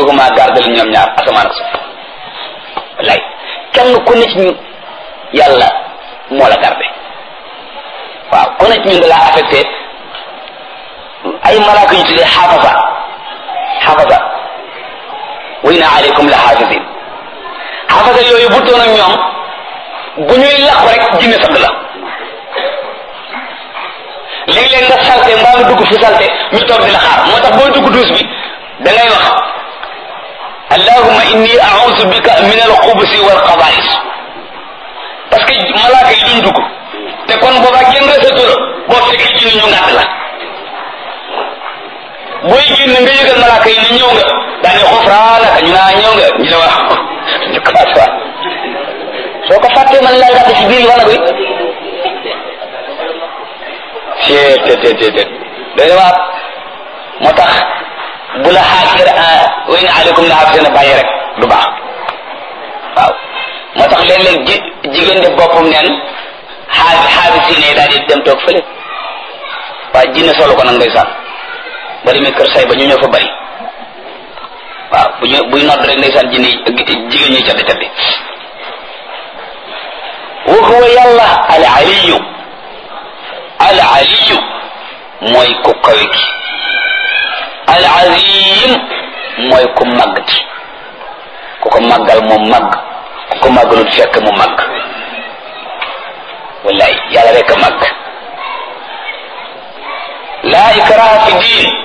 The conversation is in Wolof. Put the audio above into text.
yuxbisuhuma gardal ñoom ñaar asamaan ak suuf wallaay kenn ku ne ci ñun yàlla moo la garde waaw ku ne ci ñun da laa affecté ay malaaka yu tuddee xaafasa xaafasa wa inna aleykum la xaafisin xaafasa yooyu bu toon ak ñoom bu ñuy làqu rek jinne sadd la léeg-léeg nga salte mbaa nga dugg fu salte ñu toog di la xaar moo tax booy dugg duus bi da ngay wax allahumma inni a'udhu bika min al-xubusi wal xabaa'is parce que malaaka yi duñ dugg te kon boobaa kenn resatu la boo fekkee jinne ñu ngàtt la booy génn nga yëgal malaaka yi ne ñëw nga daa ne xufraanaka ñu naa ñëw nga ñu ne wax ñu commencé waat soo ko fàttee man laa ngàtt ci biir wala bi cee te te te te doy waat moo tax bu la xaafir wa in aleykum la xaafir na bàyyi rek du baax waaw moo tax léeg-léeg ji jigéen de boppam neen xaafi xaafi si ne daal di dem toog fële waaye jinne solo ko nag ndeysaan ba demee kër say ba ñu ñëw fa bari waaw bu ñu buy nodd rek ndeysaan jinne jigéen ñuy caddi caddi wa huwa yàlla al aliyu al aliyu mooy ku kawe ki al azim mooy ku màgg ki ku ko màggal mu màgg ku ko màggalut fekk mu màgg wallaay yàlla rek a màgg laa ikraha fi diin